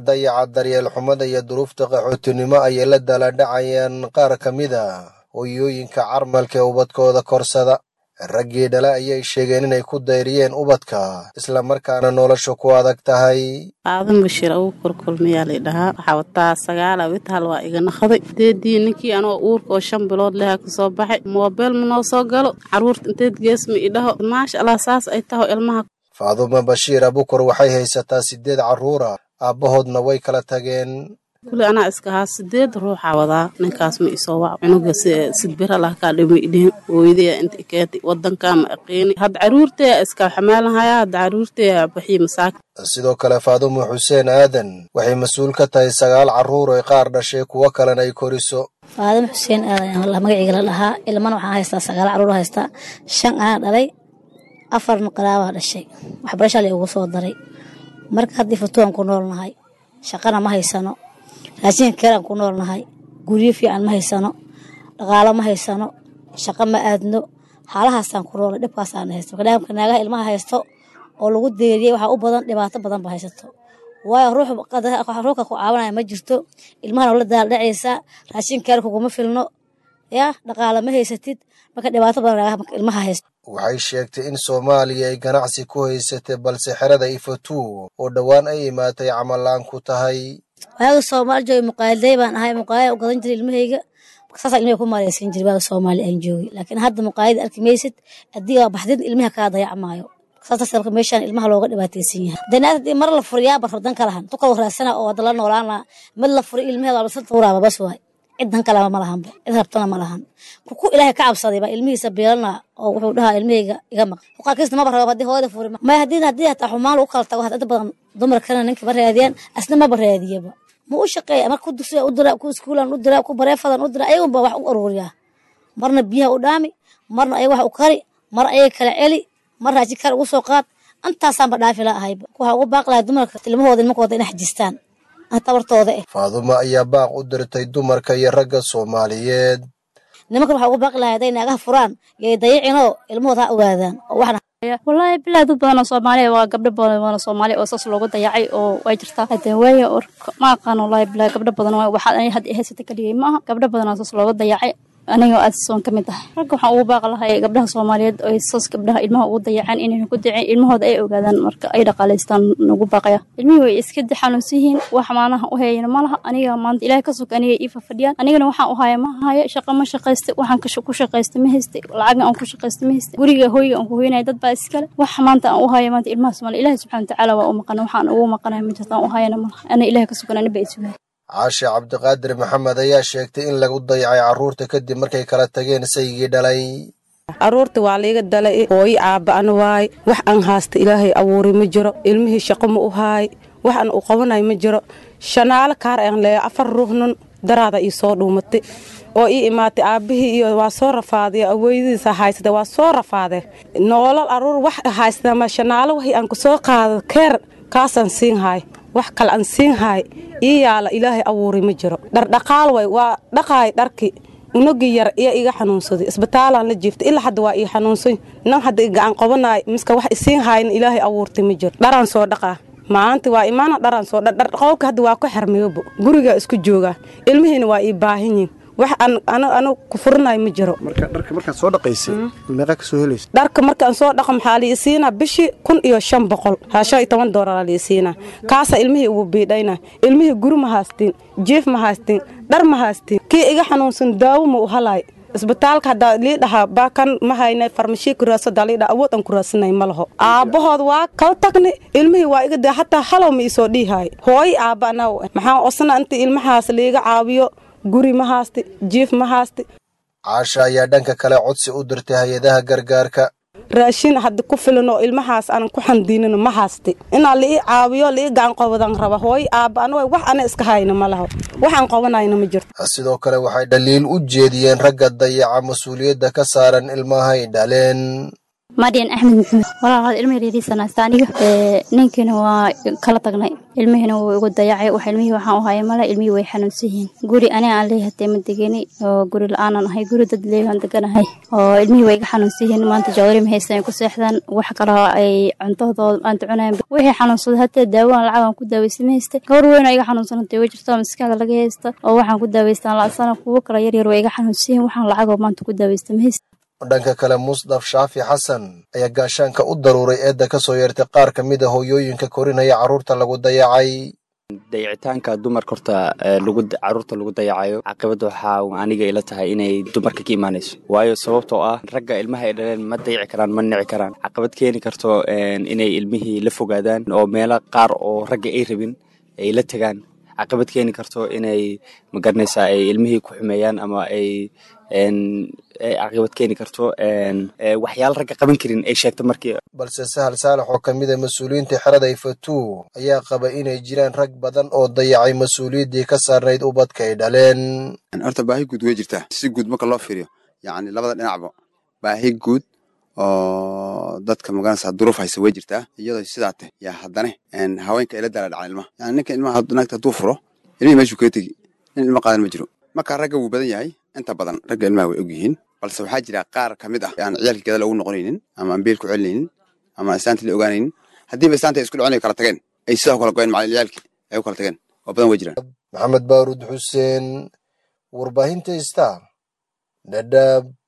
dayaca daryeel xumada iyo duruufta qaxootinimo ayay la daladhacayaan qaar ka mid a hooyooyinka carmalka ee ubadkooda korsada raggii dhale ayay sheegeen inay ku dayriyeen ubadka islamarkaana nolosha ku adag tahay aadan bashiir agu korkulmayaa lay dhahaa waxaa wataa sagaala witaal waa iga naqday deedii ninkii anoo uurka oo shan bilood leha ka soo baxay moobeel ma noo soo galo carruurta inteed geesma idhaho maasha allah saas ay taho ilmaha faadumo bashiir abukar waxay haysataa siddeed carruura aabbahoodna way kala tageen kuli anaa iska haa sideed ruuxaa wadaa ninkaas ma isoo wac cunuga sidbira lah kaa dhima idhihin hooyadaya inta ikeeti wadankaa ma aqiini hadda caruurtaya iska xamaalanhaya hadda caruurtaya baxii masaaki sidoo kale faadumo xuseen aadan waxay mas-uul ka tahay sagaal carruur oy qaar dhashay kuwo kalena ay koriso faadimo xuseen aadan magaciga la dhahaa ilmana waxaan haystaa sagaal carruur haystaa shan anaa dhalay afarna qaraabaa dhashay waxbarashaa la ugu soo daray marka haddii fatuwan ku noolnahay shaqana ma haysano raashinka keeraan ku noolnahay guryo fiican ma haysano dhaqaalo ma haysano shaqo ma aadno xaalahaasaan ku noolnay dhibkaasaan haysto kadaamka naagaha ilmaha haysto oo lagu deeriyey waxaa u badan dhibaato badan ba haysato waayo ruuxka ku caawinaya ma jirto ilmahana la daaldhacaysaa raashin keer kuguma filno yaa dhaqaalo ma haysatid marka dhibaato badan naagaha ilmaha haysto waxay sheegtay in soomaaliya ay ganacsi ku haysatay balse xerada ifatuu oo dhowaan ay imaatay camal-aan ku tahay waaga soomaali joogay muqaaliday baan ahay muqaalida u gadan jiray ilmahayga saasa ilmahay ku maaleysan jiray waaga soomaali aan joogay laakiin hadda muqaalida arki maysid adiga baxdid ilmaha kaa dayacmaayo saas marka meeshaan ilmaha looga dhibaataysan yahay danaad haddii mar la furiyaa barradan ka lahan tukal raadsana oo hadda la noolaana mid la furay ilmaheeda waa basal tuuraaba bas waay cidan kaleba ma lahanba cid rabtana ma lahan ku ilaahay ka cabsaday baa ilmihiisa beelana oo wuxuu dhahaa ilmahayga iga maq qaarkiisna maba rabo haddii hooyada furi may haddii haddii hataa xumaan lagu kala tago inta badan dumarkana ninka ma raadiyaan asna maba raadiyaba ma u shaqeeya marka ku dugsiya u dira ku iskuulan u dira ku bareefadan u dira ayagun baa wax u aruuriyaa marna biyaha u dhaami marna ayaga wax u kari mar ayaga kala celi mar raajin kale ugu soo qaad intaasaanba dhaafi la ahayba waxaa ugu baaqi lahay dumarka ilmahooda nimankooda inay xajistaan tabartooda eh faadumo ayaa baaq u dirtay dumarka iyo ragga soomaaliyeed nimankan waxaa ugu baaqi lahay hadday naagaha furaan yay dayicinoo ilmahooda ha ogaadaan oo waxna wallaahi bilaa dad badan oo soomaaliya waa gabdho badan oo soomaaliya oo saas loogu dayacay oo way jirtaa hadee waaya or ma aqaan wallaahi bilaa gabdho badan waay waxaad ani hadda haysata kaligay maaha gabdho badan oo saas loogu dayacay aniga aad soon ka mid tahay ragga waxaan ugu baaqi lahay gabdhaha soomaaliyeed oo saas gabdhaha ilmaha ugu dayacaan inayna ku daceen ilmahooda ay ogaadaan marka ay dhaqaalaystaan ugu baaqaya ilmihii way iska xanuunsan yihiin wax maanaha u hayayna ma laha aniga maanta ilaahay ka sug aniga ii fafadhiyaan anigana waxaan u haya ma haya shaqo ma shaqaysta waxaan ku shaqaysta ma haysta lacagna aan ku shaqaysta ma haysta guriga hooyga aan ku hoynaya dad baa iskale wax maanta aan u haya maanta ilmaha soomaaliya ilaahay subxana watacaala waa u maqana waxaan ugu maqanaya ma jirta aan u hayana ma laha ana ilaahay ka sugan aniba ay sugaan caashe cabdiqaadir maxamed ayaa sheegtay in lagu dayacay carruurta kadib markay kala tageen saygii dhalay carruurta waa laiga dalay hooyo aaba'an waay wax aan haasta ilaahay abuuray ma jiro ilmihii shaqo ma u haay wax aan u qabanayo ma jiro shanaalo kaar aan leeya afar ruuxnun daraada ii soo dhuumatay oo ii imaatay aabbihii iyo waa soo rafaadaya awoyadiisa haysata waa soo rafaade noolal aruur wax haysata ma shanaalo waxii aan ku soo qaado keer kaasaan siin haay wax kale aan siin haay ii yaala ilaahay abuuray ma jiro dhardhaqaal way waa dhaqaay dharki unagi yar iyo iga xanuunsaday isbitaalaan la jiiftay ilaa hadda waa ii xanuunsan nan hadda gacan qabanaay miska wax isiin haayna ilaahay abuurtay ma jiro dharaan soo dhaqaa maanta waa imaana dharaan soo dhaqowka hadda waa ku xermeyobo gurigaa isku joogaa ilmihiina waa ii baahanyiin wax anu ku furinayo ma jiro markaad soo dhaqaysay meeqaa ka soo helaysa dharka markaan soo dhaqo maxaa lii siinaa bishii kun iyo shan boqol haa shan iyo toban doolara lii siinaa kaasa ilmihii ugu biidhayna ilmihii guri ma haystiin jiif ma haystiin dhar ma haystiin kii iga xanuunsan daawo ma u halaay isbitaalka haddaa lii dhahaa baakan ma haynay farmashii kuraasadaa lii dhaha awood aan kuraasanay ma laho aabbahood waa kala tagni ilmihii waa iga dee hataa halow ma isoo dhiihaay hooy aabba anaw maxaa osna inta ilmahaas liiga caawiyo guri ma haasti jiif ma haasti caasha ayaa dhanka kale codsi u dirtay hay-adaha gargaarka raashin hadda ku filan oo ilmahaas aanan ku xandiinin ma haasti inaa liii caawiyo liii gacan qabadan raba hooy aabba ana wax ana iska hayna ma laho waxaan qabanayna ma jirto sidoo kale waxay dhaliil u jeediyeen ragga dayaca mas-uuliyadda ka saaran ilmahay dhaleen maryan axmed maxamed walaalaad ilma yaryariisanaysta aniga ninkiina waa kala tagnay ilmihiina wuu igu dayacay wax ilmihii waxaan u haya male ilmihii way xanuunsan yihiin guri aniga aan leeyahay hatee ma degeni oo guri la-aanan ahay guri dad leeyaan deganahay oo ilmihii way iga xanuunsan yihiin maanta joodari ma haystaan ay ku seexdaan wax kaloo ay cuntadooda maanta cunayaan wixii xanuunsaday hatee daawaan lacag aan ku daaweysta ma haysta gabar weyn oo iga xanuunsanatay way jirtaa maskaxda laga haysta oo waxaan ku daaweystaan la-sana kuwo kale yaryar way iga xanuunsan yihiin waxaan lacagoo maanta ku daaweysta ma haysta dhanka kale musdaf shaafi xasan ayaa gaashaanka u daruuray eedda ka soo yeertay qaar ka mid a hooyooyinka korinaya carruurta lagu dayacay dayicitaanka dumarka horta caruurta lagu dayacayo caqibadda waxaa aniga ila tahay inay dumarka ka imaanayso waayo sababtoo ah ragga ilmaha ay dhaleen ma dayici karaan ma nici karaan caqabad keeni karto inay ilmihii la fogaadaan oo meelo qaar oo ragga ay rabin ay la tegaan caqabad keeni karto inay magaranaysaa ay ilmihii ku xumeeyaan ama ay caqibad keeni karto waxyaala ragga qaban karin ay sheegto markii balse sahal saalax oo ka mid a mas-uuliyiinta xerada ifatuu ayaa qaba inay jiraan rag badan oo dayacay mas-uuliyaddii ka saarnayd ubadka ay dhaleen horta baahi guud way jirtaa si guud marka loo fiiriyo yacni labada dhinacba baahi guud oo dadka magaranaysaa duruuf haysa way jirtaa iyadoo sidaa tah yaa haddane haweenka ila daala dhacan ilmaha yani ninka ilmaha naagta hadduu furo ilmihii meeshuu kaga tegi nin ilmo qaadan ma jiro marka ragga wuu badan yahay inta badan ragga ilmaha way og yihiin balse waxaa jira qaar ka mid ah aan ciyaalkii gada loogu noqonaynin ama aan beel ku celinaynin ama islaantii la ogaanaynin haddiiba islaanta ay isku dhicin ay kala tageen ay sidaa kala goyeen macalin ciyaalkii ay u kala tageen oo badan way jiraan maxamed baaruud xuseen warbaahinta ista dhadhaab